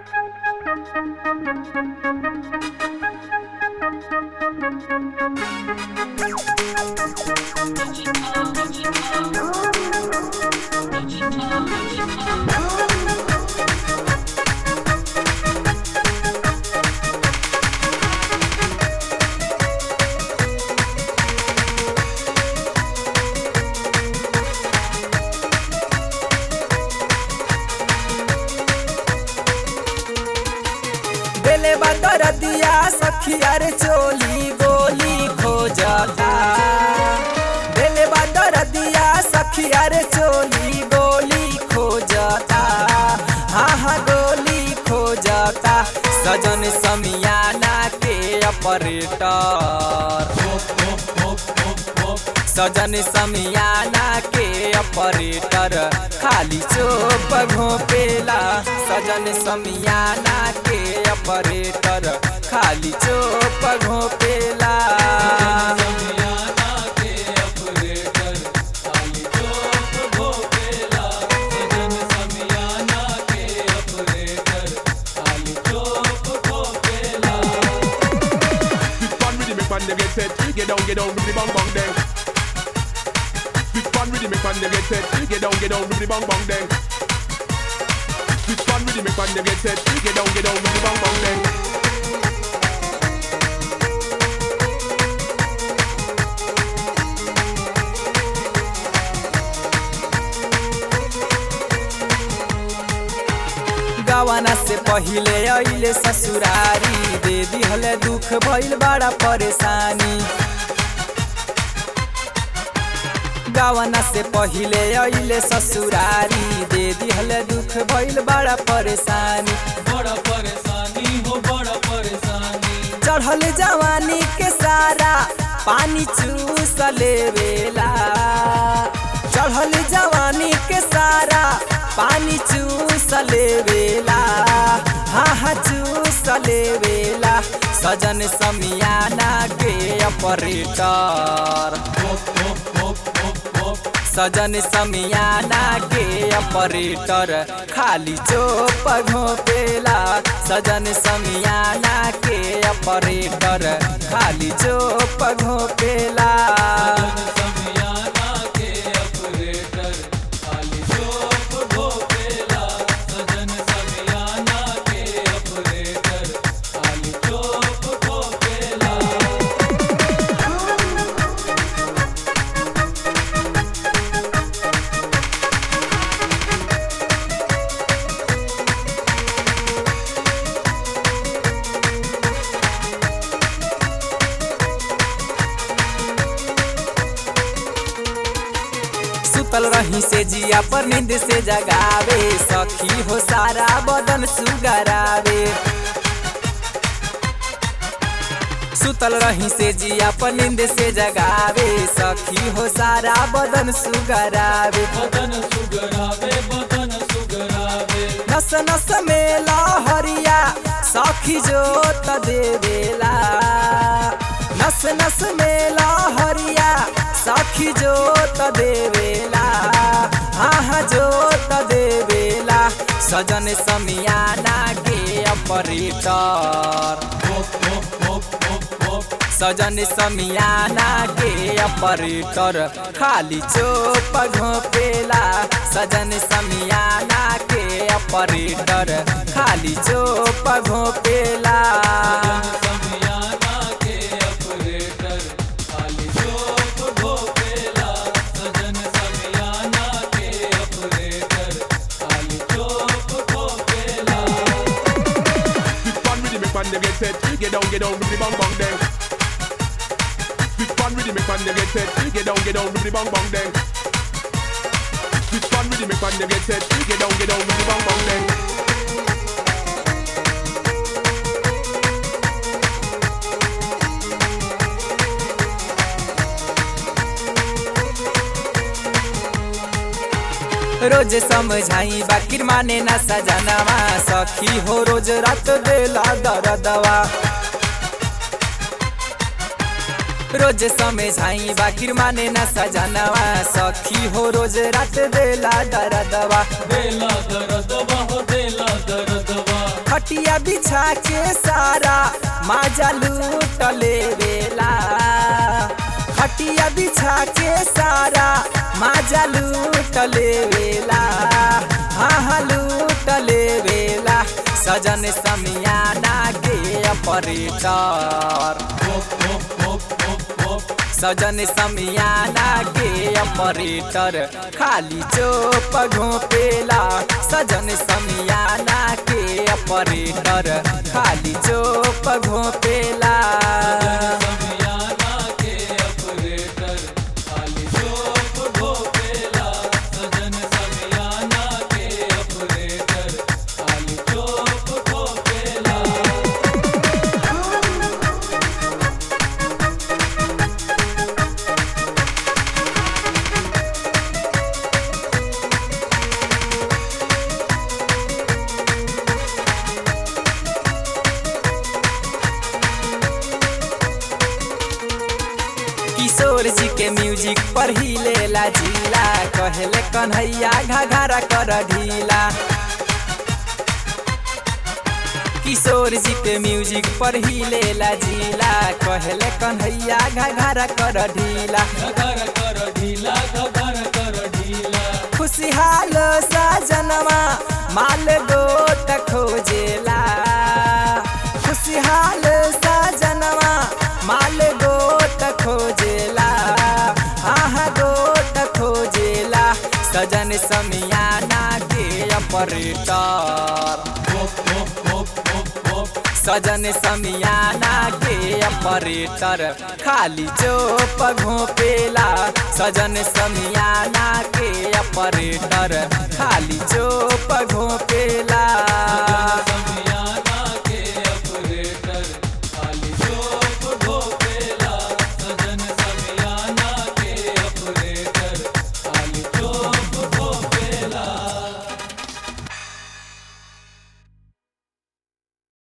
बेले बदर दिया सखिया रे चोली गोली खोजता बेले बदर दिया सखिया रे चोली गोली खोजता हाँ हाँ गोली खोजता सजन समियाना के ऑपरेटर सजन समियाना के ऑपरेटर खाली चोप घोपेला सजन समियाना के ऑपरेटर खाली चोप घोपेला This one really make man they get set. Get down, get down, with the bang bang then. This one really make man they get set. Get down, get down, with the bang bang then. This one really make man they get set. Get down, get down, with the bang bang then. गवाना से पहिले अइले ससुरारी दे दिहले दुख भइल बड़ा परेशानी गवाना से पहिले अइले ससुरारी दे दिहले दुख भइल बड़ा परेशानी बड़ा परेशानी हो बड़ा परेशानी चढ़ल जवानी के सारा पानी चूस लेवेला चढ़ल जवानी के सारा पानी चूस लेवेला हाँ हाँ चूस लेवेला सजन समियाना के ऑपरेटर सजन समियाना के ऑपरेटर खाली चोप घोपेला सजन समियाना के ऑपरेटर खाली चोप घोपेला समियाना के ऑपरेटर खाली चोप घोपेला सजन समियाना के ऑपरेटर खाली चोप घोपेला सुतल रही से जिया पर नींद से जगावे सखी हो सारा बदन सुगरावे सुतल रही से जिया पर नींद से जगावे सखी हो सारा बदन सुगरावे बदन सुगरावे बदन सुगरावे नस नस में लहरिया सखी जोत देवेला नस नस में लहरिया सखी जोत देवेला हाँ हाँ जोत देवेला सजन समियाना के ऑपरेटर सजन समियाना के ऑपरेटर खाली चोप घोपेला सजन समियाना के ऑपरेटर खाली चोप घोपेला समियाना के ऑपरेटर खाली चोप घोपेला सजन समियाना के ऑपरेटर खाली चोप घोपेला This one really make man they get set. Get down, get down, with the bang bang then. This one really make man they get set. Get down, get down, with the bang bang then. This one really make man they get set. Get down, get down, with the bang bang then. रोज समझाई बाकिर माने ना सजनवा सखी हो रोज रात देला दरदवा रोज समझाई बाकिर माने ना सजनवा सखी हो रोज रात देला दरदवा देला दर्दवा हो देला दर्दवा खट बिछा के सारा माजा लूट लेवेला खटिया बिछा के सारा माजा लूट लेवेला हाँ हाँ लूट लेवेला सजन समियाना के ऑपरेटर सजन समियाना के ऑपरेटर खाली चोप घोपेला सजन समियाना के ऑपरेटर खाली चोप घोपेला समियाना के ऑपरेटर खाली चोप ढोपेला सजन समियाना के ऑपरेटर खाली चोप ढोपेला किशोर जी के म्यूजिक पर ही लेला जिला कहले कन्हैया घाघरा कर ढीला किशोर जी के म्यूजिक पर ही लेला जिला कहले कन्हैया घाघरा कर ढीला घगर कर ढीला घगर कर ढीला खुशहाल साजनमा माल गोट खोजेला खुशहाल साजनमा माल गोट खोजेला आहा गोट खोजेला सजन समियाना के ऑपरेटर सजन समियाना के ऑपरेटर खाली चोप घोपेला सजन समियाना के ऑपरेटर खाली चोप घोपेला